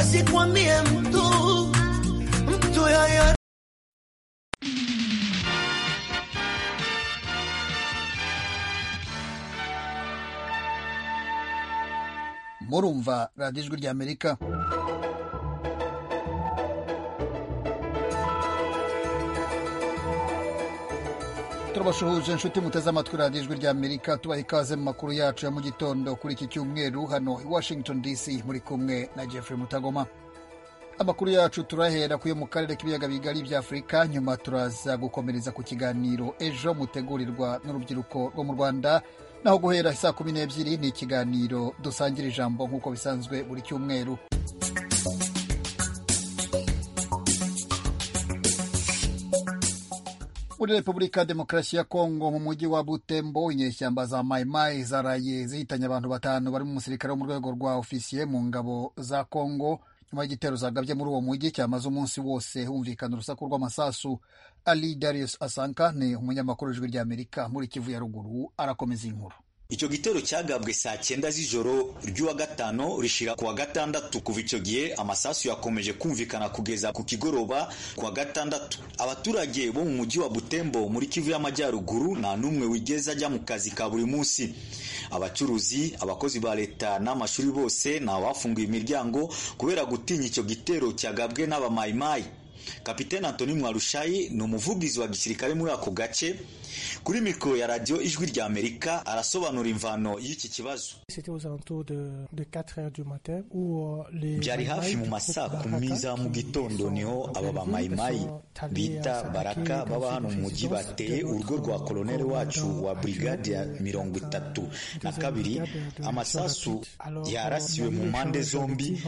asikwambie mtu mtu yoyote. murumva radiyo ijwi ry'amerika turabasuhuje inshuti muteze amatwi radiyo ijwi ry'amerika tubaha ikaze mu makuru yacu ya mu gitondo kuri iki cyumweru hano i washington dc muri kumwe na jeffrey mutagoma amakuru yacu turahera kuyo mu karere k'ibiyaga bigari bya afurika nyuma turaza gukomereza ku kiganiro ejo mutegurirwa n'urubyiruko rwo mu rwanda naho guhera saa kumi n'ebyiri ni ikiganiro dusangira ijambo nk'uko bisanzwe buri cyumweru muri repubulika demokarasi ya kongo mu mujyi wa butembo inyeshyamba za mayimayi zaraye zihitanye abantu batanu barimo umusirikare wo mu rwego rwa ofisiye mu ngabo za kongo nyuma y'igitero zagabye muri uwo mujyi cyamaze umunsi wose humvikana urusaku rw'amasasu ali darius asanka ni umunyamakuru w'ijwi ry'amerika muri kivu ya ruguru arakomeza inkuru icyo gitero cyagabwe saa cyenda z'ijoro ry'uwa gatano rishira ku wa gatandatu kuva icyo gihe amasasu yakomeje kumvikana kugeza ku kigoroba ku wa gatandatu abaturage bo mu mujyi wa butembo muri kivu y'amajyaruguru nta n'umwe wigeze ajya mu kazi ka buri munsi abacuruzi abakozi ba leta n'amashuri bose ni abafunguye imiryango kubera gutinya icyo gitero cyagabwe n'abamayimayi kapitene antoni mwarushayi ni umuvugizi wa gisirikare muri ako gace kuri mikoro ya radiyo ijwi rya amerika arasobanura imvano y'iki kibazo byari hafi mu masaa kumi za mu gitondo niho aba bamayimayi bita baraka baba hano mu mujyi bateye urugo rwa koloneli wacu wa burigade ya mirongo itatu na kabiri amasasu yarasiwe mu mpande zombi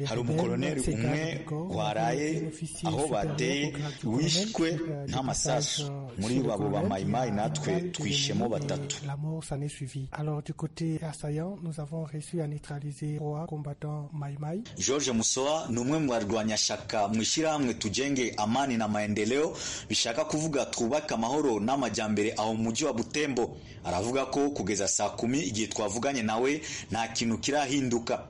hari umukoloneli umwe waraye aho bateye wishwe n'amasasu muri babo ba mayimayi natwe twishemo batatu george musoa ni umwe mu barwanyashaka mu ishyirahamwe tugenge amani na maendeleo bishaka kuvuga twubake amahoro n'amajyambere aho mu mujyi wa butembo aravuga ko kugeza saa kumi igihe twavuganye nawe nta kintu kirahinduka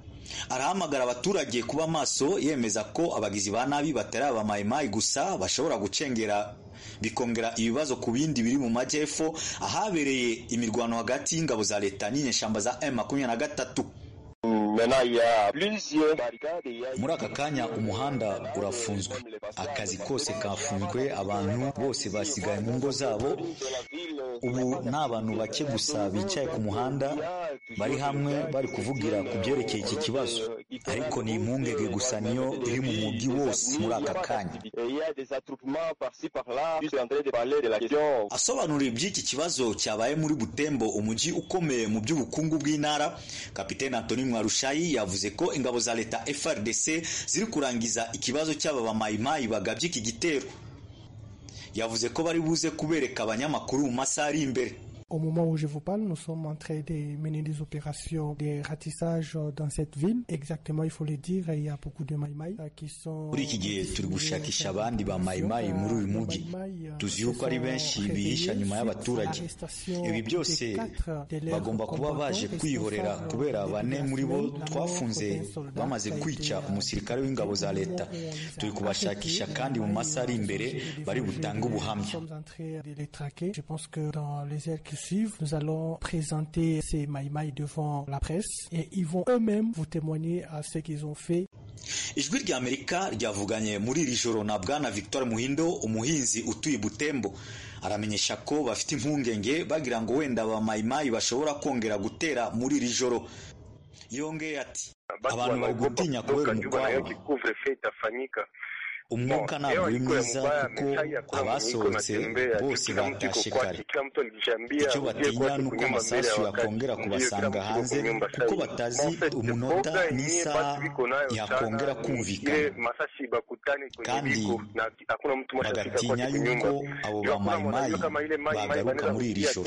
arahamagara abaturage kuba maso yemeza ko abagizi ba nabi batari abamayimayi gusa bashobora gucengera bikongera ibibazo ku bindi biri mu majyepfo ahabereye imirwano hagati y'ingabo za leta n'inyeshyamba za M23 muri aka kanya umuhanda urafunzwe akazi kose kafunzwe abantu bose basigaye mu ngo zabo ubu ni abantu bake gusa bicaye ku muhanda bari hamwe bari kuvugira ku byerekeye iki kibazo ariko ni impungenge gusa niyo iri mu mujyi wose muri aka kanya asobanura iby'iki kibazo cyabaye muri butembo umujyi ukomeye mu by'ubukungu bw'intara kapitene antoni mwarushayi yavuze ko ingabo za leta FRDC ziri kurangiza ikibazo cy'aba bamayimayi bagabye iki gitero yavuze ko bari buze kubereka abanyamakuru mu masaha ari imbere Au moment où je vous parle, nous sommes en train de mener des opérations de ratissage dans cette ville. Exactement, il faut le dire, il y a beaucoup de Maïmaï qui sont... Muri iki gihe turi gushakisha abandi ba Maïmaï muri uyu mujyi tuzi yuko ari benshi bihisha nyuma y'abaturage ibi byose bagomba kuba baje kwihorera kubera bane muri bo twafunze bamaze kwica umusirikare w'ingabo za leta turi kubashakisha kandi mu masaha ari imbere bari butange ubuhamya nous allons présenter ces maïmaï devant la presse et ils vont eux-mêmes vous témoigner à ce qu'ils ont fait. ijwi ry'amerika ryavuganye muri iri joro na bwana victoire muhindo umuhinzi utuye butembo aramenyesha ko bafite impungenge bagira ngo wenda ba mayimayi bashobora kongera gutera muri iri joro yongeye ati abantu bari gutinya kubera umukwabo umwuka ntabwo uri mwiza kuko abasohotse bose batashye kare icyo batinya ni uko amasasu yakongera kubasanga hanze kuko batazi umunota n'isaha yakongera kumvikana kandi bagatinya yuko abo bamayimayi bagaruka muri iri joro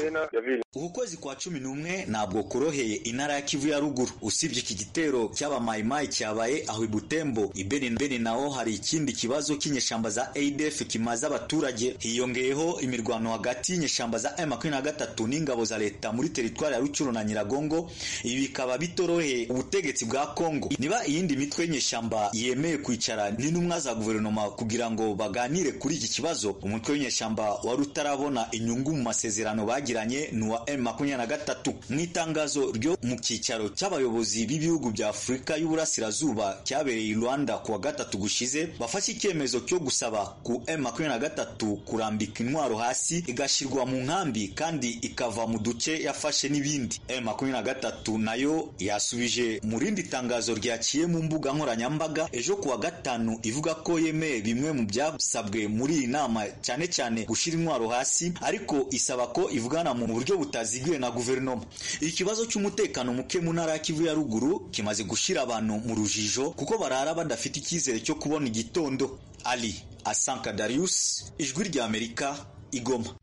uku kwezi kwa cumi n'umwe ntabwo koroheye intara ya kivu ya ruguru usibye iki gitero cy'abamayimayi cyabaye aho i butembo i beni naho hari ikindi kibazo kibazo cy'inyeshyamba za ADF kimaze abaturage hiyongeyeho imirwano hagati y'inyeshyamba za M23 n'ingabo za leta muri teritwari ya Rucyuru na Nyiragongo ibi bikaba bitoroheye ubutegetsi bwa Kongo niba iyindi mitwe y'inyeshyamba yemeye kwicara n'intumwa za guverinoma kugira ngo baganire kuri iki kibazo umutwe w'inyeshyamba wari utarabona inyungu mu masezerano bagiranye ni uwa M23 mu itangazo ryo mu cyicaro cy'abayobozi b'ibihugu bya Afurika y'Uburasirazuba cyabereye i Rwanda kuwa gatatu gushize bafashe icyemezo cyo gusaba ku M23 kurambika intwaro hasi igashyirwa mu nkambi kandi ikava mu duce yafashe n'ibindi M23 nayo yasubije mu rindi tangazo ryaciye mu mbuga nkoranyambaga ejo kuwa gatanu ivuga ko yemeye bimwe mu byasabwe muri iyi nama cyane cyane gushyira intwaro hasi ariko isaba ko ivugana mu buryo butaziguye na guverinoma ikibazo cy'umutekano muke mu ntara ya Kivu ya ruguru kimaze gushyira abantu mu rujijo kuko barara badafite icyizere cyo kubona igitondo Ali Asanka Darius ijwi rya Amerika igoma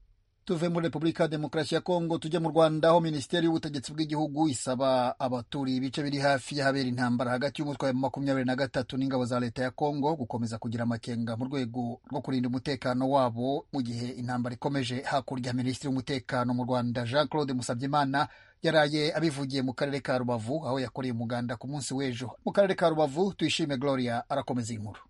tuve muri repubulika ya demokarasi ya kongo tujye mu rwanda aho minisiteri y'ubutegetsi bw'igihugu isaba abaturiye ibice biri hafi y'ahabera intambara hagati y'umutwe wa makumyabiri na gatatu n'ingabo za leta ya kongo gukomeza kugira amakenga mu rwego rwo kurinda umutekano wabo mu gihe intambara ikomeje hakurya minisitiri w'umutekano mu rwanda jean claude musabyimana yaraye abivugiye mu karere ka rubavu aho yakoreye umuganda ku munsi w'ejo mu karere ka rubavu tuyishime gloria arakomeza inkuru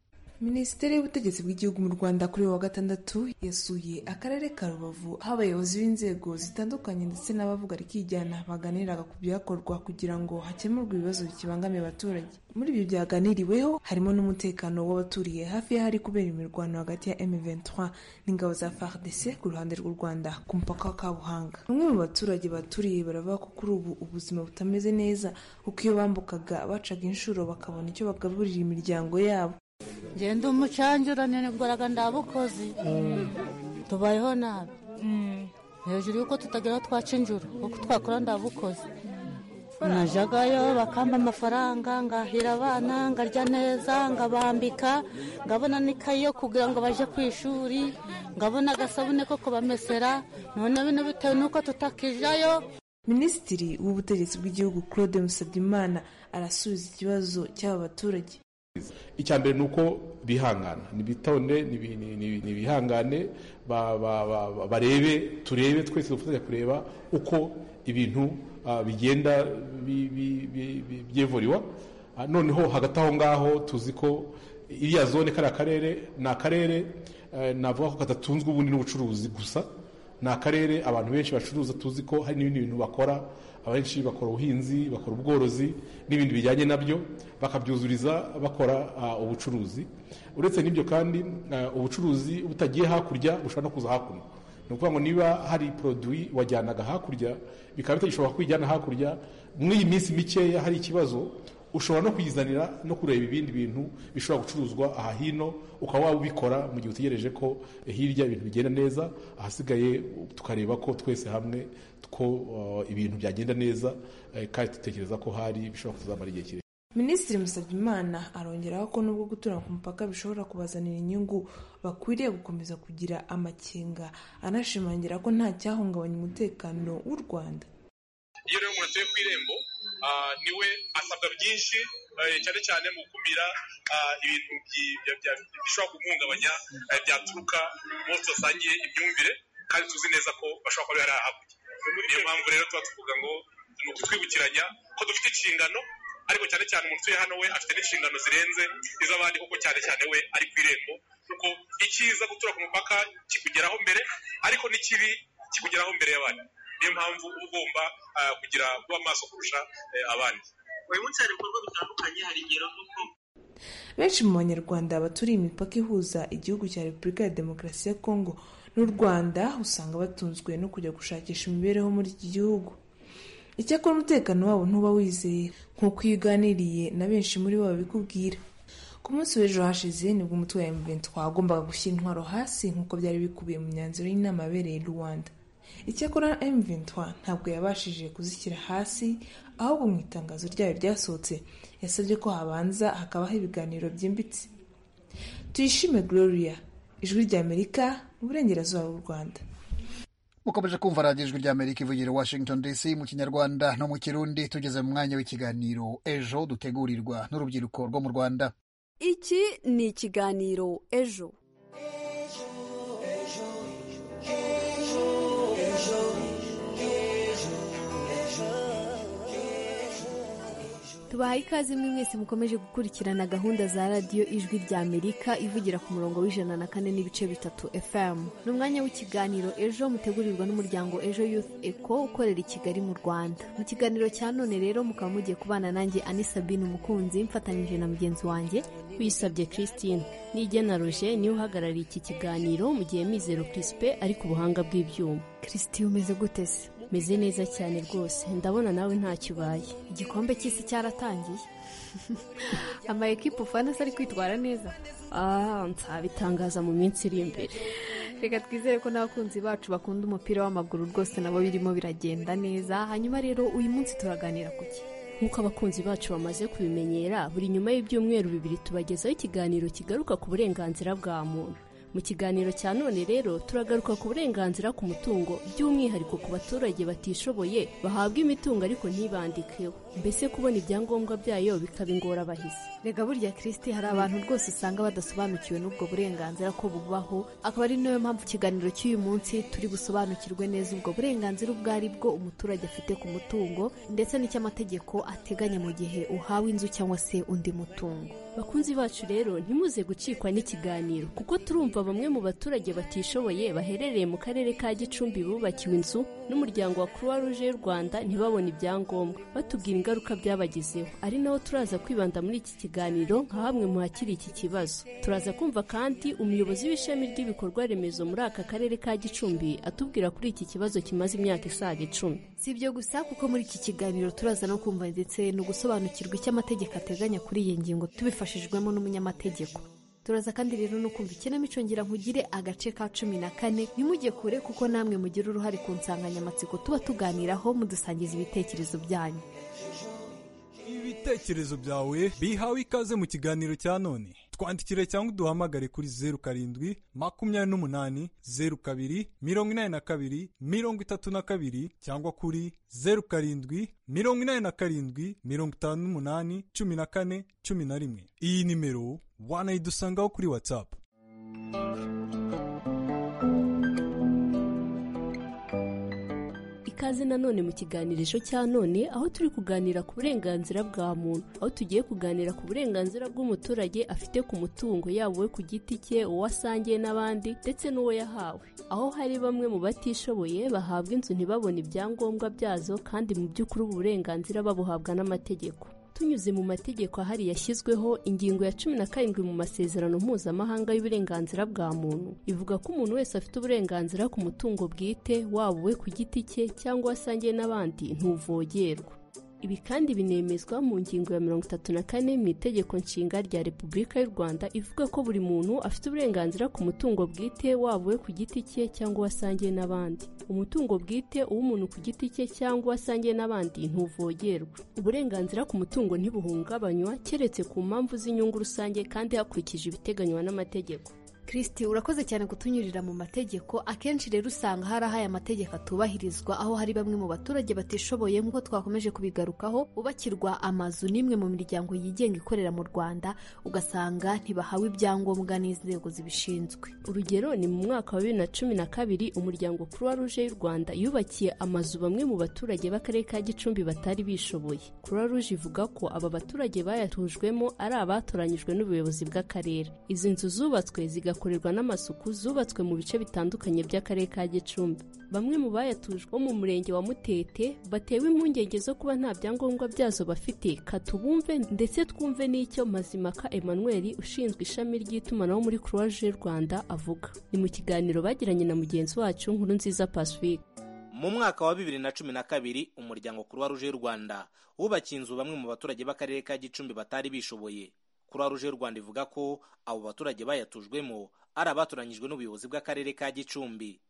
minisiteri y'ubutegetsi bw'igihugu mu rwanda kuri wa gatandatu yasuye akarere ka rubavu aho abayobozi b'inzego zitandukanye ndetse n'abavuga rikijyana baganiraga ku byakorwa kugira ngo hakemurwe ibibazo bikibangamiye abaturage muri ibyo byaganiriweho harimo n'umutekano w'abaturiye hafi y'ahari kubera imirwano hagati ya M23 n'ingabo za FARDC ku ruhande rw'u Rwanda ku mupaka wa Kabuhanga bamwe mu baturage baturiye baravuga ko kuri ubu ubuzima butameze neza kuko iyo bambukaga bacaga inshuro bakabona icyo bagaburira imiryango yabo ngenda umucangirane nibworaga ndabukozi tubayeho nabi hejuru y'uko tutageraho twacinjura kuko twakora ndabukozi najagayo bakamba amafaranga ngahira abana ngarya neza ngabambika ngabona n'ikayi yo kugira ngo baje ku ishuri ngabona agasabune ko kubamesera none bino bitewe n'uko tutakijayo minisitiri w'ubutegetsi bw'igihugu claude musabyimana arasubiza ikibazo cy'aba baturage icya mbere ni uko bihangana nibitonde nibihangane barebe turebe twese dufatanya kureba uko ibintu bigenda byevuriwa noneho hagati aho ngaho tuzi ko iriya zone kariya karere ni akarere navuga ko kadatunzwe ubundi n'ubucuruzi gusa ni akarere abantu benshi bacuruza tuzi ko hari n'ibindi bintu bakora abenshi bakora ubuhinzi bakora ubworozi n'ibindi bijyanye nabyo bakabyuzuriza bakora ubucuruzi uretse n'ibyo kandi ubucuruzi butagiye hakurya bushobora no kuza hakuno ni ukuvuga ngo niba hari poroduwi wajyanaga hakurya bikaba bitagishobora kuyijyana hakurya muri iyi minsi mikeya hari ikibazo ushobora no kuyizanira no kureba ibindi bintu bishobora gucuruzwa aha hino ukaba waba ubikora mu gihe utegereje ko hirya ibintu bigenda neza ahasigaye tukareba ko twese hamwe ko ibintu byagenda neza kandi dutekereza ko hari bishobora kuzamara igihe kirekire minisitiri musabyimana arongeraho ko nubwo gutura ku mupaka bishobora kubazanira inyungu bakwiriye gukomeza kugira amakenga anashimangira ko nta cyahungabanya umutekano w'u rwanda iyo rero umuntu atuye ku irembo niwe asabwa byinshi cyane cyane mu gukumira ibintu bishobora guhungabanya byaturuka bose basangiye imyumvire kandi tuzi neza ko bashobora kuba bari hakurya niyo mpamvu rero tuba tuvuga ngo ni ukutwibukiranya ko dufite inshingano ariko cyane cyane umuntu utuye hano we afite n'inshingano zirenze iz'abandi kuko cyane cyane we ari ku irembo kuko icyiza gutura ku mupaka kikugeraho mbere ariko n'ikibi kikugeraho mbere y'abandi niyo mpamvu uba ugomba kugira kuba amaso kurusha abandi buri munsi hari ibikorwa bitandukanye hari ingero nk'uko benshi mu banyarwanda baturiye imipaka ihuza igihugu cya repubulika ya demokarasi ya kongo n'u rwanda usanga batunzwe no kujya gushakisha imibereho muri iki gihugu icyakora umutekano wabo ntuba wizeye nk'uko iyo uganiriye na benshi muri bo babikubwira ku munsi w'ejo hashize nibwo umutwe wa M23 wagombaga gushyira intwaro hasi nk'uko byari bikubiye mu myanzuro y'inama yabereye rwanda icyakora M23 ntabwo yabashije kuzishyira hasi ahubwo mu itangazo ryayo ryasohotse yasabye ko habanza hakabaho ibiganiro byimbitse tuyishime gloria ijwi rya amerika mu burengerazuba bw'u rwanda mukomeje kumva radiyo ijwi rya amerika ivugira washington dc mu kinyarwanda no mu kirundi tugeze mu mwanya w'ikiganiro ejo dutegurirwa n'urubyiruko rwo mu rwanda iki ni ikiganiro ejo tubahaye ikaze mwe mwese mukomeje gukurikirana gahunda za radiyo ijwi rya amerika ivugira ku murongo w'ijana na kane n'ibice bitatu fm ni umwanya w'ikiganiro ejo mutegurirwa n'umuryango ejo youth eco ukorera i kigali mu rwanda mu kiganiro cya none rero mukaba mugiye kubana nanjye ani sabine umukunzi mfatanyije na mugenzi wanjye wisabye christine nigena roger niwe uhagarariye iki kiganiro mu gihe mizero prispe ari ku buhanga bw'ibyuma christine umeze gute se meze neza cyane rwose ndabona nawe ntacyo ubaye igikombe cy'isi cyaratangiye ama ekipa ufana se ari kwitwara neza ah nzabitangaza mu minsi iri imbere reka twizere ko n'abakunzi bacu bakunda umupira w'amaguru rwose nabo birimo biragenda neza hanyuma rero uyu munsi turaganira ku ki nk'uko abakunzi bacu bamaze kubimenyera buri nyuma y'ibyumweru bibiri tubagezaho ikiganiro kigaruka ku burenganzira bwa muntu mu kiganiro cya none rero turagaruka ku burenganzira ku mutungo by'umwihariko ku baturage batishoboye bahabwa imitungo ariko ntibandikeho mbese kubona ibyangombwa byayo bikaba ingorabahizi rega burya kirisiti hari abantu rwose usanga badasobanukiwe n'ubwo burenganzira ko bubaho akaba ari nayo mpamvu ikiganiro cy'uyu munsi turi busobanukirwe neza ubwo burenganzira ubwo ari bwo umuturage afite ku mutungo ndetse n'icy'amategeko ateganya mu gihe uhawe inzu cyangwa se undi mutungo bakunzi bacu rero ntimuze gucikwa n'ikiganiro kuko turumva bamwe mu baturage batishoboye baherereye mu karere ka gicumbi bubakiwe inzu n'umuryango wa croix rouge y'u rwanda ntibabone ibyangombwa batubwira ingaruka byabagezeho ari naho turaza kwibanda muri iki kiganiro nka hamwe mu hakiri iki kibazo turaza kumva kandi umuyobozi w'ishami ry'ibikorwa remezo muri aka karere ka gicumbi atubwira kuri iki kibazo kimaze imyaka isaga icumi si ibyo gusa kuko muri iki kiganiro turaza no kumva ndetse no gusobanukirwa icyo amategeko ateganya kuri iyi ngingo tubifashijwemo n'umunyamategeko turaza kandi rero no kumva ikinamico ngira nkugire agace ka cumi na kane ntimujye kure kuko namwe mugira uruhare ku nsanganyamatsiko tuba tuganiraho mudusangiza ibitekerezo byanyu ibitekerezo byawe bihawe ikaze mu kiganiro cya none twandikire cyangwa uduhamagare kuri zeru karindwi makumyabiri n'umunani zeru kabiri mirongo inani na kabiri mirongo itatu na kabiri cyangwa kuri zeru karindwi mirongo inani na karindwi mirongo itanu n'umunani cumi na kane cumi na rimwe iyi nimero wanayidusangaho kuri watsapu ikaze nanone mu kiganirizo cya none aho turi kuganira ku burenganzira bwa muntu aho tugiye kuganira ku burenganzira bw'umuturage afite ku mutungo yaba uwe ku giti cye uwo asangiye n'abandi ndetse n'uwo yahawe aho hari bamwe mu batishoboye bahabwa inzu ntibabone ibyangombwa byazo kandi mu by'ukuri ubu burenganzira babuhabwa n'amategeko tunyuze mu mategeko ahari yashyizweho ingingo ya cumi na karindwi mu masezerano mpuzamahanga y'uburenganzira bwa muntu ivuga ko umuntu wese afite uburenganzira ku mutungo bwite waba uwe ku giti cye cyangwa wasangiye n'abandi ntuvogerwa ibi kandi binemezwa mu ngingo ya mirongo itatu na kane mu itegeko nshinga rya repubulika y'u rwanda ivuga ko buri muntu afite uburenganzira ku mutungo bwite waba uwe ku giti cye cyangwa wasangiye n'abandi umutungo bwite uw'umuntu ku giti cye cyangwa wasangiye n'abandi ntuvogerwa uburenganzira ku mutungo ntibuhungabanywa keretse ku mpamvu z'inyungu rusange kandi hakurikije ibiteganywa n'amategeko kirisiti urakoze cyane kutunyurira mu mategeko akenshi rero usanga hari aho aya mategeko atubahirizwa aho hari bamwe mu baturage batishoboye nk'uko twakomeje kubigarukaho bubakirwa amazu n'imwe mu miryango yigenga ikorera mu rwanda ugasanga ntibahawe ibyangombwa n'inzego zibishinzwe urugero ni mu mwaka wa bibiri na cumi na kabiri umuryango croix rouge y'u rwanda yubakiye amazu bamwe mu baturage b'akarere ka gicumbi batari bishoboye croix rouge ivuga ko aba baturage bayatujwemo ari abatoranyijwe n'ubuyobozi bw'akarere izi nzu zubatswe ziga zigakorerwa n'amasuku zubatswe mu bice bitandukanye by'akarere ka gicumbi bamwe mu bayatujwe bo mu murenge wa mutete batewe impungenge zo kuba nta byangombwa byazo bafite katubumve ndetse twumve n'icyo mazimaka emmanuel ushinzwe ishami ry'itumanaho muri croix rouge rwanda avuga ni mu kiganiro bagiranye na mugenzi wacu nkuru nziza pacifique mu mwaka wa bibiri na cumi na kabiri umuryango croix rouge y'u rwanda wubakiye inzu bamwe mu baturage b'akarere ka gicumbi batari bishoboye croix rouge y'u rwanda ivuga ko abo baturage bayatujwemo ari abatoranyijwe n'ubuyobozi bw'akarere ka gicumbi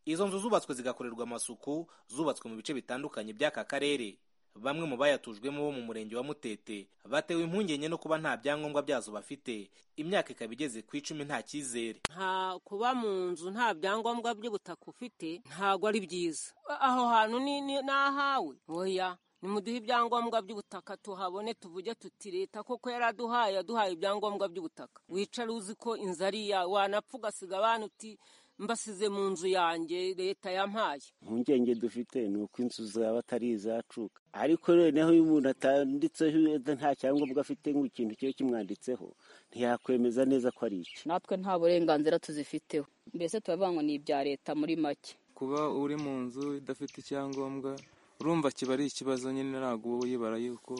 izo nzu zubatswe zigakorerwa amasuku zubatswe mu bice bitandukanye by'aka karere bamwe mu bayatujwemo bo mu murenge wa mutete batewe impungenge no kuba nta byangombwa byazo bafite imyaka ikaba igeze ku icumi nta cyizere nta kuba mu nzu nta byangombwa by'ubutaka ufite ntabwo ari byiza aho hantu ni ahawe oya nimuduhe ibyangombwa by'ubutaka tuhabone tuvuge tuti leta koko yaraduhaye yaduhaye ibyangombwa by'ubutaka wicare uzi ko inzu ari iya wanapfa ugasiga abana uti mbasize mu nzu yanjye leta yampaye impungenge dufite ni uko inzu zaba atari izacuka ariko noneho iyo umuntu atanditseho nta cyangombwa afite nk'ikintu kiba kimwanditseho ntiyakwemeza neza ko ari iki natwe nta burenganzira tuzifiteho mbese turavuga ngo ni ibya leta muri make kuba uri mu nzu idafite icyangombwa urumva kiba ari ikibazo nyine ntabwo uba uyibara yuko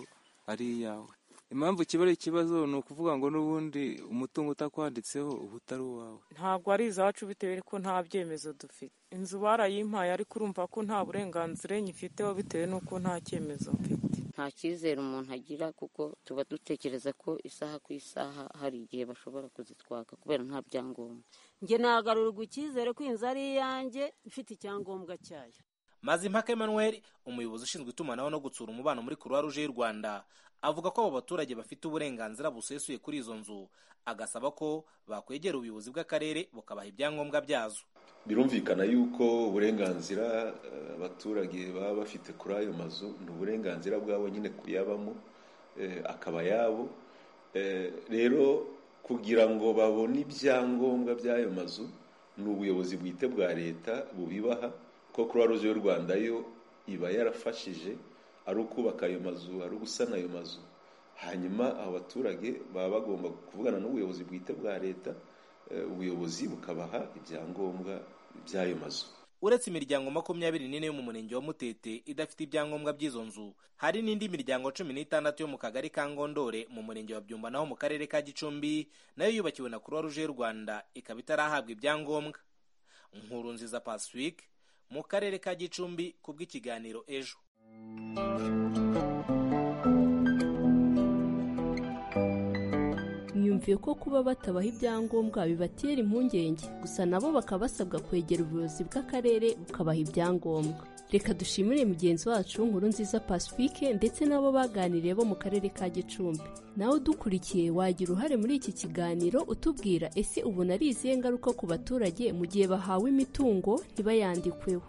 ari iyawe impamvu kiba ari ikibazo ni ukuvuga ngo n'ubundi umutungo utakwanditseho uba utari uwawe ntabwo ari izacu bitewe n'uko nta byemezo dufite inzu barayimpaye ariko urumva ko nta burenganzira nyifiteho bitewe n'uko nta cyemezo mfite nta cyizere umuntu agira kuko tuba dutekereza ko isaha ku isaha hari igihe bashobora kuzitwaka kubera nta byangombwa njye nagarurirwa icyizere ko inzu ari iyanjye ifite icyangombwa cyayo Mazimpaka Emmanuel umuyobozi ushinzwe itumanaho no gutsura umubano muri Croix Rouge y'u Rwanda avuga ko abo baturage bafite uburenganzira busesuye kuri izo nzu agasaba ko bakwegera ubuyobozi bw'akarere bukabaha ibyangombwa byazo birumvikana yuko uburenganzira abaturage baba bafite kuri ayo mazu ni uburenganzira bwabo nyine kuyabamo akaba yabo rero kugira ngo babone ibyangombwa by'ayo mazu ni ubuyobozi bwite bwa leta bubibaha ko croix rouge y'u rwanda yo iba yarafashije ari ukubaka ayo mazu ari ugusana ayo mazu hanyuma abo baturage baba bagomba kuvugana n'ubuyobozi bwite bwa leta ubuyobozi bukabaha ibyangombwa by'ayo mazu uretse imiryango makumyabiri n'ine yo mu murenge wa mutete idafite ibyangombwa by'izo nzu hari n'indi miryango cumi n'itandatu yo mu kagari ka ngondore mu murenge wa byumba naho mu karere ka gicumbi nayo yubakiwe na croix rouge y'u rwanda ikaba itarahabwa ibyangombwa nkuru nziza pacifique mu karere ka gicumbi ku bw'ikiganiro ejo myumviye ko kuba batabaha ibyangombwa bibatera impungenge gusa nabo bakaba basabwa kwegera ubuyobozi bw'akarere bukabaha ibyangombwa reka dushimire mugenzi wacu nkuru nziza pacifique ndetse n'abo baganiriye bo mu karere ka gicumbi nawe udukurikiye wagira uruhare muri iki kiganiro utubwira ese ubona ari izihe ngaruka ku baturage mu gihe bahawe imitungo ntibayandikweho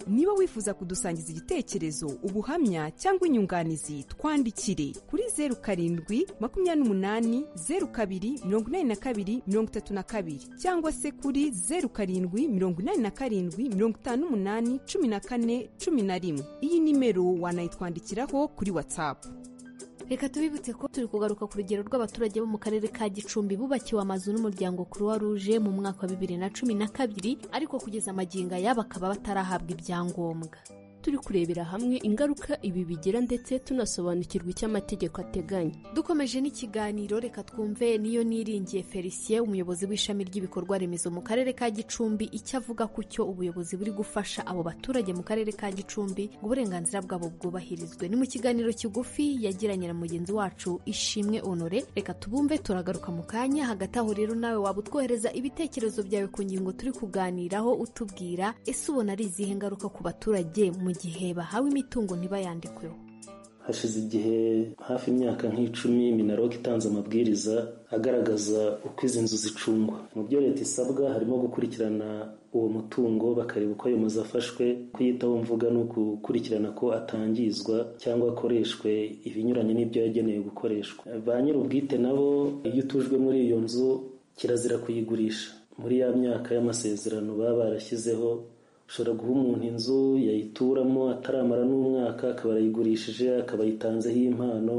niba wifuza kudusangiza igitekerezo ubuhamya cyangwa inyunganizi twandikire kuri zeru karindwi makumyabiri n'umunani zeru kabiri mirongo inani na kabiri mirongo itatu na kabiri cyangwa se kuri zeru karindwi mirongo inani na karindwi mirongo itanu n'umunani cumi na kane cumi na rimwe iyi nimero wanayitwandikiraho kuri watsapu reka tubibutse ko turi kugaruka ku rugero rw'abaturage bo mu karere ka gicumbi bubakiwe amazu n'umuryango croix rouge mu mwaka wa bibiri na cumi na kabiri ariko kugeza amagingo aya bakaba batarahabwa ibyangombwa turi kurebera hamwe ingaruka ibi bigira ndetse tunasobanukirwa icyo amategeko ateganya dukomeje n'ikiganiro reka twumve niyo niringiye felicien umuyobozi w'ishami ry'ibikorwa remezo mu karere ka gicumbi icyo avuga ku cyo ubuyobozi buri gufasha abo baturage mu karere ka gicumbi ngo uburenganzira bwabo bwubahirizwe ni mu kiganiro kigufi yagiranye na mugenzi wacu ishimwe honore reka tubumve turagaruka mu kanya hagati aho rero nawe waba utwohereza ibitekerezo byawe ku ngingo turi kuganiraho utubwira ese ubona ari izihe ngaruka ku baturage mu gihe bahawe imitungo ntibayandikweho hashize igihe hafi imyaka nk'icumi minarok itanze amabwiriza agaragaza uko izi nzu zicungwa mu byo leta isabwa harimo gukurikirana uwo mutungo bakareba uko ayo mazu afashwe kuyitaho mvuga ni ukukurikirana ko atangizwa cyangwa akoreshwe ibinyuranye n'ibyo yagenewe gukoreshwa ba nyir'ubwite nabo iyo utujwe muri iyo nzu kirazira kuyigurisha muri ya myaka y'amasezerano baba barashyizeho ushobora guha umuntu inzu yayituramo ataramara n'umwaka akaba arayigurishije akaba ayitanzeho impano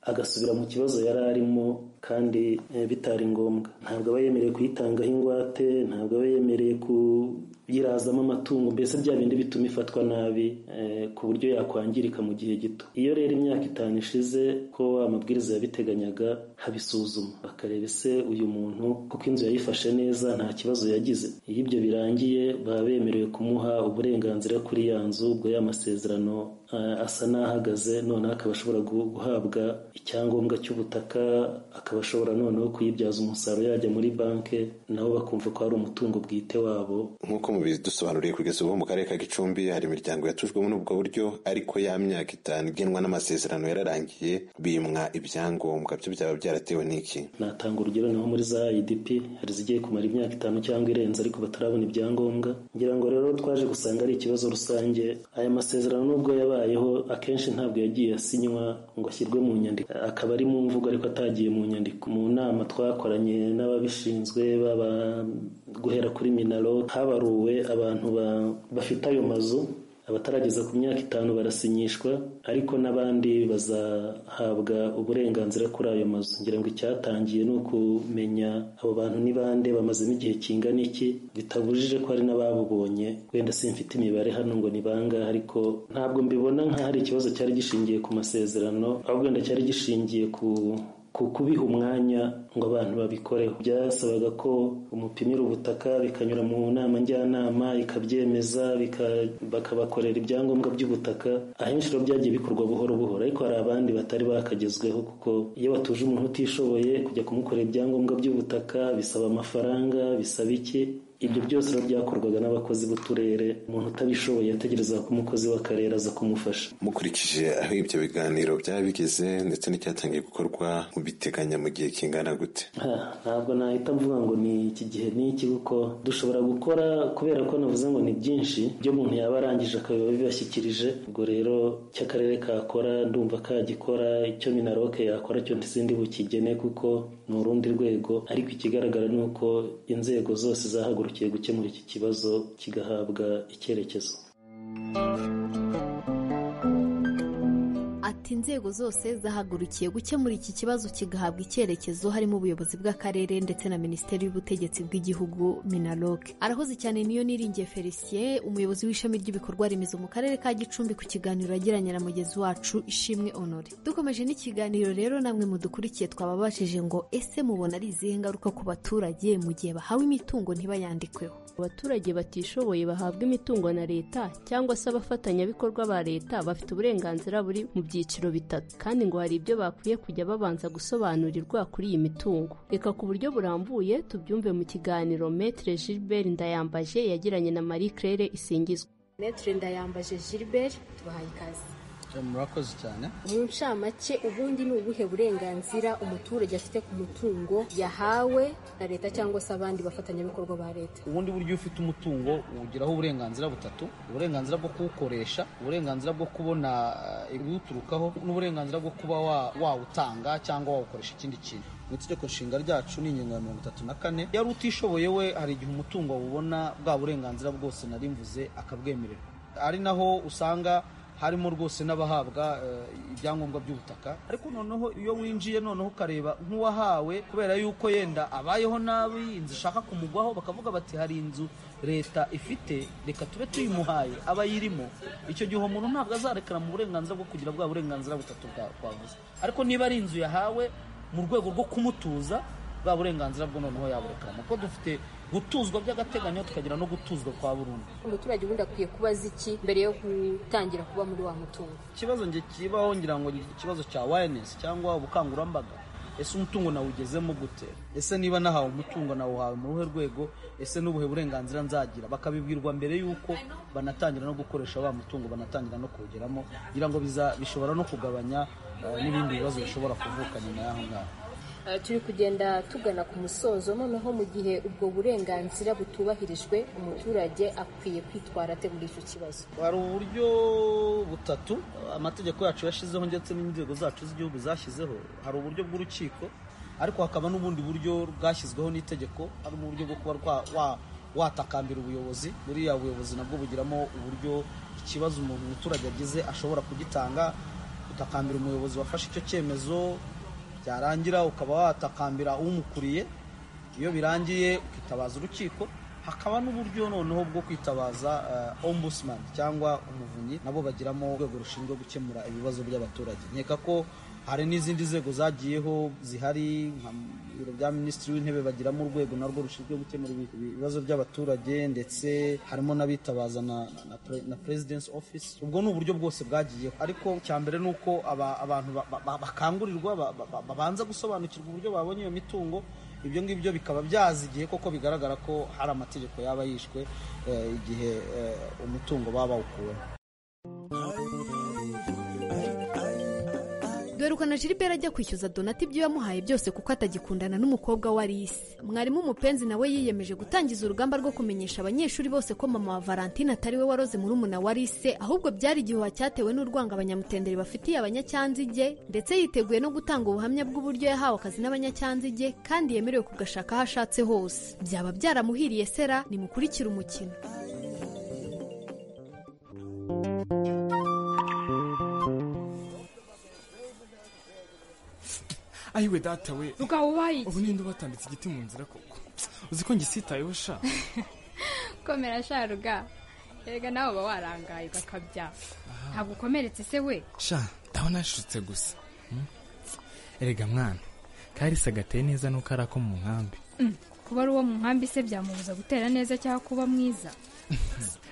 agasubira mu kibazo yari arimo kandi bitari ngombwa ntabwo aba yemerewe kuyitangaho ingwate ntabwo aba yemerewe kuyirazamo amatungo mbese bya bindi bituma ifatwa nabi ku buryo yakwangirika mu gihe gito iyo rero imyaka itanu ishize ko amabwiriza yabiteganyaga habisuzuma bakareba ese uyu muntu kuko inzu yayifashe neza nta kibazo yagize iyo ibyo birangiye baba bemerewe kumuha uburenganzira kuri ya nzu ubwo ya masezerano asa n'ahagaze noneho akaba ashobora guhabwa icyangombwa cy'ubutaka akaba ashobora noneho kuyibyaza umusaruro yajya muri banki nabo bakumva ko ari umutungo bwite wabo nk'uko mubidusobanuriye kugeza ubu mu karere ka gicumbi hari imiryango yatujwemo n'ubwo buryo ariko ya myaka itanu igenwa n'amasezerano yararangiye bimwa ibyangombwa byo byaba byaratewe n'iki natanga urugero naho muri za idp hari izigiye kumara imyaka itanu cyangwa irenze ariko batarabona ibyangombwa ngira ngo rero twaje gusanga ari ikibazo rusange aya masezerano nubwo yabaye yabayeho akenshi ntabwo yagiye asinywa ngo ashyirwe mu nyandiko akaba ari mu mvugo ariko atagiye mu nyandiko mu nama twakoranye n'ababishinzwe baba guhera kuri minaro habaruwe abantu ba- bafite ayo mazu abatarageza ku myaka itanu barasinyishwa ariko n'abandi bazahabwa uburenganzira kuri ayo mazu ngira ngo icyatangiye ni ukumenya abo bantu ni bande bamazemo igihe kingana iki bitabujije ko hari n'ababubonye wenda simfite imibare hano ngo ni bangahe ariko ntabwo mbibona nk'aho ari ikibazo cyari gishingiye ku masezerano ahubwo wenda cyari gishingiye ku ku kubiha umwanya ngo abantu babikoreho byasabaga ko umupimira ubutaka bikanyura mu nama njyanama ikabyemeza bika- bakabakorera ibyangombwa by'ubutaka ahenshi rero byagiye bikorwa buhoro buhoro ariko hari abandi batari bakagezweho kuko iyo batuje umuntu utishoboye kujya kumukorera ibyangombwa by'ubutaka bisaba amafaranga bisaba iki ibyo byose rero byakorwaga n'abakozi b'uturere umuntu utabishoboye yategerezaga ko umukozi w'akarere aza kumufasha mukurikije aho ibyo biganiro byaba bigeze ndetse n'icyatangiye gukorwa mubiteganya mu gihe kingana gute Ha, ntabwo nahita mvuga ngo ni iki gihe n'iki kuko dushobora gukora kubera ko navuze ngo ni byinshi ibyo umuntu yaba arangije akaba abibashyikirije ubwo rero icyo akarere kakora ndumva kagikora icyo minaroke yakora cyo ntizindi bukigene kuko ni urundi rwego ariko ikigaragara ni uko inzego zose zahagurukiye gukemura iki kibazo kigahabwa icyerekezo Ati inzego zose zahagurukiye gukemura iki kibazo kigahabwa icyerekezo harimo ubuyobozi bw'akarere ndetse na minisiteri y'ubutegetsi bw'igihugu minaloc arahoze cyane niyo niringiye felicien umuyobozi w'ishami ry'ibikorwa remezo mu karere ka gicumbi ku kiganiro yagiranye na mugenzi wacu ishimwe honore dukomeje n'ikiganiro rero namwe mudukurikiye twababajije ngo ese mubona ari izihe ngaruka ku baturage mu gihe bahawe imitungo ntibayandikweho abaturage batishoboye bahabwa imitungo na leta cyangwa se abafatanyabikorwa ba leta bafite uburenganzira buri mu byiciro bitatu kandi ngo hari ibyo bakwiye kujya babanza gusobanurirwa kuri iyi mitungo reka ku buryo burambuye tubyumve mu kiganiro metre gilbert ndayambaje yagiranye na marie claire isingizwa metere ndayambaje gilbert tubahaye ikaze murakoze cyane mu ncamake ubundi ni ubuhe burenganzira umuturage afite ku mutungo yahawe na leta cyangwa se abandi bafatanyabikorwa ba leta ubundi buryo ufite umutungo ugiraho uburenganzira butatu uburenganzira bwo kuwukoresha uburenganzira bwo kubona eh, ibiwuturukaho n'uburenganzira bwo kuba wa- wawutanga cyangwa wawukoresha ikindi kintu mu itegeko nshinga ryacu ni ingingo ya mirongo itatu na kane yari utishoboye we hari igihe umutungo awubona bwa burenganzira bwose nari mvuze akabwemererwa ari naho usanga harimo rwose n'abahabwa eh, ibyangombwa by'ubutaka ariko noneho iyo winjiye noneho ukareba nk'uwahawe kubera yuko yenda abayeho nabi inzu ishaka kumugwaho bakavuga bati hari inzu leta ifite reka tube tuyimuhaye aba yirimo icyo gihe uwo muntu ntabwo azarekana mu burenganzira bwo kugira bwa burenganzira butatu bwa- twavuze ariko niba ari inzu yahawe mu rwego rwo kumutuza bwa burenganzira bwo noneho yaburekana kuko dufite gutuzwa by'agateganyo tukagira no gutuzwa kwa burundu umuturage ubundi akwiye kuba azi iki mbere yo gutangira kuba muri wa mutungo ikibazo nge kibaho ngira ngo ni ikibazo cya wayanesi cyangwa ubukangurambaga ese umutungo nawugezemo gute ese niba nahawe umutungo nawuhawe mu ruhe rwego ese n'ubuhe burenganzira nzagira bakabibwirwa mbere y'uko banatangira no gukoresha wa mutungo banatangira no kuwugeramo kugira ngo biza- bishobora no kugabanya eh, n'ibindi bibazo bishobora kuvuka nyuma y'aho ngaho Eh, turi kugenda tugana ku musozo noneho mu gihe ubwo burenganzira butubahirijwe umuturage akwiye kwitwara ate muri icyo kibazo hari uburyo butatu amategeko yacu yashyizeho ndetse n'inzego zacu z'igihugu zashyizeho hari uburyo bw'urukiko ariko hakaba n'ubundi buryo bwashyizweho n'itegeko ari mu buryo bwo kuba rwa- wa- watakambira ubuyobozi buriya ubuyobozi nabwo bugiramo uburyo ikibazo umuntu umuturage agize ashobora kugitanga utakambira umuyobozi wafashe icyo cyemezo byarangira ukaba watakambira umukuriye iyo birangiye ukitabaza urukiko hakaba n'uburyo noneho bwo kwitabaza eh, ombudsman cyangwa umuvunyi nabo bagiramo urwego rushinzwe gukemura ibibazo by'abaturage nkeka ko hari n'izindi nzego zagiyeho zihari nka biro bya minisitiri w'intebe bagiramo urwego narwo rushinzwe gukemura ibi- ibibazo by'abaturage ndetse harimo n'abitabaza na, na, pre- na presidence office ubwo ni uburyo bwose bwagiyeho ariko cya mbere ni uko aba- abantu ba- ba- ba- bakangurirwa ba- ba- ba- babanza gusobanukirwa uburyo babonye iyo mitungo ibyo ngibyo bikaba byazigiye koko bigaragara ko hari amategeko yaba yishwe eh, igihe eh, umutungo baba bawukuweho dore duherukana jilibera ajya kwishyuza donati ibyo yamuhaye byose kuko atagikundana n'umukobwa wa risi mwarimu umupenzi nawe yiyemeje gutangiza urugamba rwo kumenyesha abanyeshuri bose ko mama wa valentine atari we waroze murumuna wa risi ahubwo byari igihuha cyatewe n'urwango abanyamutenderi bafitiye abanyacyanzige ndetse yiteguye no gutanga ubuhamya bw'uburyo yahawe akazi n'abanyacyanzige kandi yemerewe kugashaka aho ashatse hose byaba byaramuhiriye sera nimukurikire umukino ayiwe data we mugabo ubaye ubu ninde ubatambitse igiti mu nzira koko uzi ko ngisitayeho sha komera sharuga erega nawe uba warangaye ugakabya ntabwo ukomeretse se we sha ndabona yashutse gusa Hmm? erega mwana karisa agateye neza nuko ari ako mu nkambi Mm, kuba ari uwo mu nkambi se byamubuza gutera neza cyangwa kuba mwiza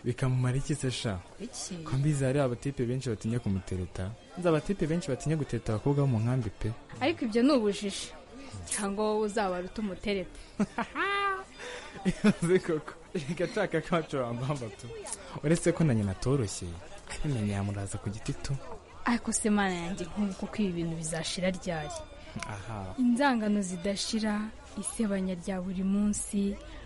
bikamumara iki se sha iki ko mbizi hari abatipe benshi batinya kumutereta nzi abatipe benshi batinya gutereta abakobwa bo mu nkambi pe ariko ibyo ni ubujiji cyangwa wowe uzabara utumutereta uzi koko reka ataka kacu wambamba tu uretse ko na nyina atoroshye abimenya yamuraza ku giti tu ariko se mana yanjye nk'ubu kuko ibi bintu bizashira ryari aha inzangano zidashira isebanya rya buri munsi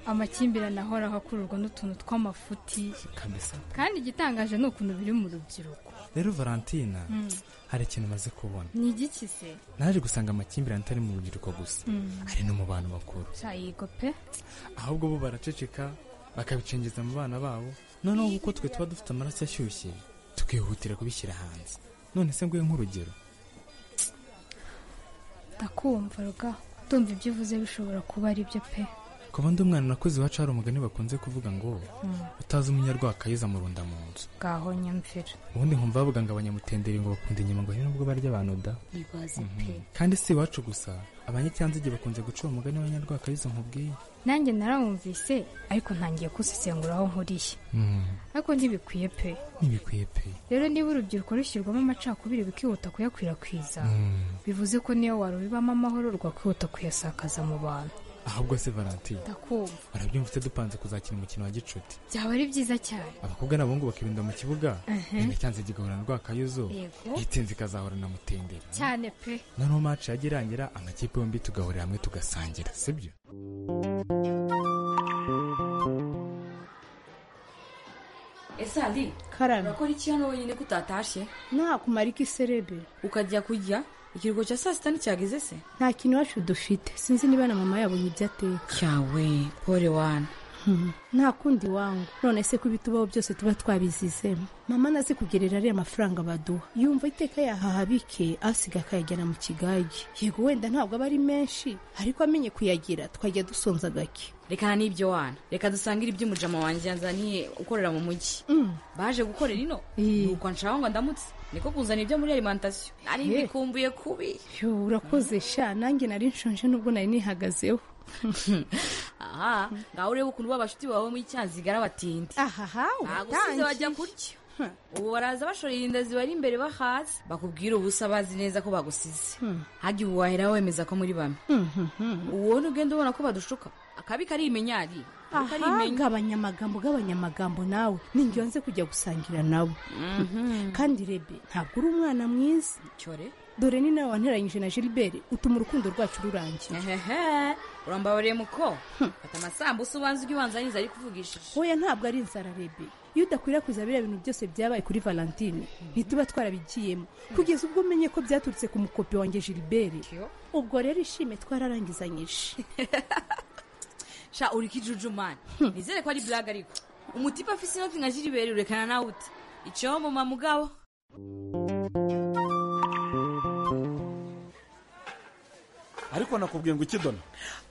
amakimbirane ahoraho akururwa n'utuntu tw'amafuti kabisa kandi igitangaje ni ukuntu biri mu rubyiruko rero valentina Mm. hari ikintu maze kubona ni igiki se naje gusanga amakimbirane atari mu rubyiruko gusa Mm. ari no mu bantu bakuru cyayigo pe ahubwo bo baraceceka bakabicengeza mu bana babo noneho kuko twe tuba dufite amaraso ashyushye tukihutira kubishyira hanze none se nguhe nk'urugero ndakumva ruga ndumva ibyo uvuze bishobora kuba ari byo pe kuba ndi umwana nakuze iwacu hari umugani bakunze kuvuga ngo Mm. utazi umunyarwaka yiza murunda mu nzu bwaho nyamvira ubundi nkumva bavuga ngo abanyamutenderi ngo bakunda inyama ngo ni nubwo barya abantu da ntibazi Mhm. kandi si iwacu gusa abanyacyanzige bakunze guca uwo mugani w'abanyarwaka yiza nkubwiye nanjye narawumvise ariko ntangiye kusesengura aho nkuriye Mm, ariko ntibikwiye pe ntibikwiye pe rero niba urubyiruko rushyirwamo amacakubiri bikihuta kuyakwirakwiza Mm. bivuze ko niyo warubibamo amahoro rwakwihuta kuyasakaza mu bantu ahubwo se valentine ndakumva barabyumva se dupanze kuzakina umukino wa gicuti byaba ari byiza cyane abakobwa n'abahungu bakirunda mu kibuga Mhm. igacyanzige igahorana rwakayuzo Yego. itsinzi ikazahorana mutenderi cyane pe noneho maci yajya irangira amakipe yombi tugahurira hamwe tugasangira sibyo ese hari karame urakora iki hano wenyine ko utatashe nakumara iki serebe ukajya kurya ikiruhuko cya saa sita nticyageze se nta kintu iwacu dufite sinzi niba na mama yabonye ibyo ateka cyawe pore wana Hmm, nta kundi wangu none se ko ibitubaho byose tuba twabizizemo mama naze kugerera ariya mafaranga baduha yumva iteka yahaha bike asiga akayajyana mu kigage yego wenda ntabwo aba ari menshi ariko amenye kuyagira twajya dusonza gake reka n'ibyo wana reka dusangire iby'umujama wanjye yanzaniye ukorera mu mujyi baje gukorera ino nuko nshaka ngo ndamutse niko kuzana ibyo muri alimantasiyo nari Eh. mbikumbuye kubi yo urakoze sha nanjye nari nshonje nubwo nari nihagazeho aha ngaho urebe ukuntu ba bashuti bawe muri cyanzigara batindi ahaha bagusize bajya kurya ubu baraza bashorera inda zibari imbere bahaze bakubwira ubusa bazi neza ko bagusize hajya ubu wahera wemeza ko muri bamwe ubona ugenda ubona ko badushuka akabi kari imenyari Akabi kari Aha, imenya- gabanya amagambo gabanya amagambo nawe ninjye wanze kujya gusangira nabo kandi rebe ntabwo uri umwana mwiza cyore dore ni nawe wanteranyije na gilbert utuma urukundo rwacu rurangira ehehe urambabareye muko fata amasambusa ubanza ujye ubanzaniriza ariko uvugishije hoya ntabwo ari inzara rebe iyo udakwirakwiza biriya bintu byose byabaye kuri valentine ntituba twarabigiyemo kugeza ubwo umenye ko byaturutse ku mukopi wanjye gilbert ubwo rero ishime twararangizanyije sha uri kijujumani nizere ko ari blague ariko umutipe afise inoti nka gilbert urekana nawe uti iciyeho muma mugabo ariko nakubwiye ngo ikidona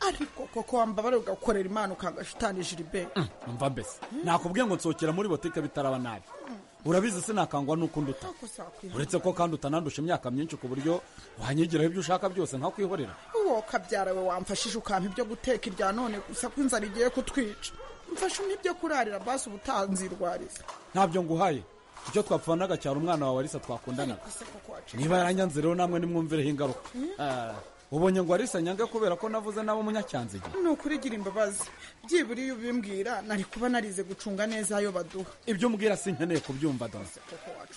ariko koko wambabare ugakorera imana ukagashutanije iribe mva mbese nakubwiye ngo nsohokera muri botike bitaraba nabi urabizi sinakangwa n'uko nduta uretse ko kandi utanandusha imyaka myinshi ku buryo wanyigiraho ibyo ushaka byose nkakwihorera uwo kabyara we wamfashije ukampa ibyo guteka irya none gusa ko inzara igiye kutwica mfashe n'ibyo kurarira basi ubutanzirwariza ntabyo nguhaye icyo twapfanaga cyari umwana wawe arisa twakundanaga niba yaranyanze rero namwe nimwumvireho ingaruka Ah, ubonye ngo arisa nyange kubera ko navuze nabo munyacyanzige ni ukuri gira imbabazi byibura iyo ubimbwira nari kuba narize gucunga neza ayo baduha ibyo umbwira sinkeneye kubyumva dore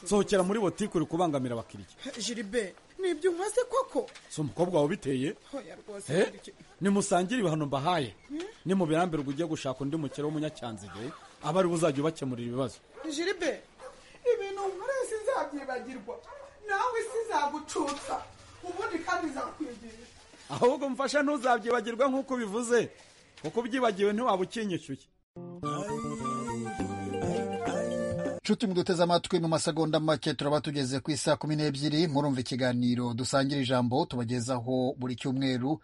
sohokera muri botike uri kubangamira abakiriya jiribe ni ibyo unkoze koko si umukobwa wawe ubiteye hoya rwose Eh? gira iki- nimusangire ibihano mbahaye Hmm? nimubirambirwa ujye gushaka undi mukire w'umunyacyanzige aba ari uzajya ubakemurira ibibazo jiribe ibintu nkoreye sinzabyibagirwa nawe sizagucutsa ubundi kandi zakwigisha ahubwo mfasha ntuzabyibagirwe nk'uko ubivuze kuko ubyibagiwe ntiwaba ukinyishyuye nshuti muduteze amatwi mu masegonda make turaba tugeze ku isaa kumi n'ebyiri murumva ikiganiro dusangira ijambo tubagezaho buri cyumweru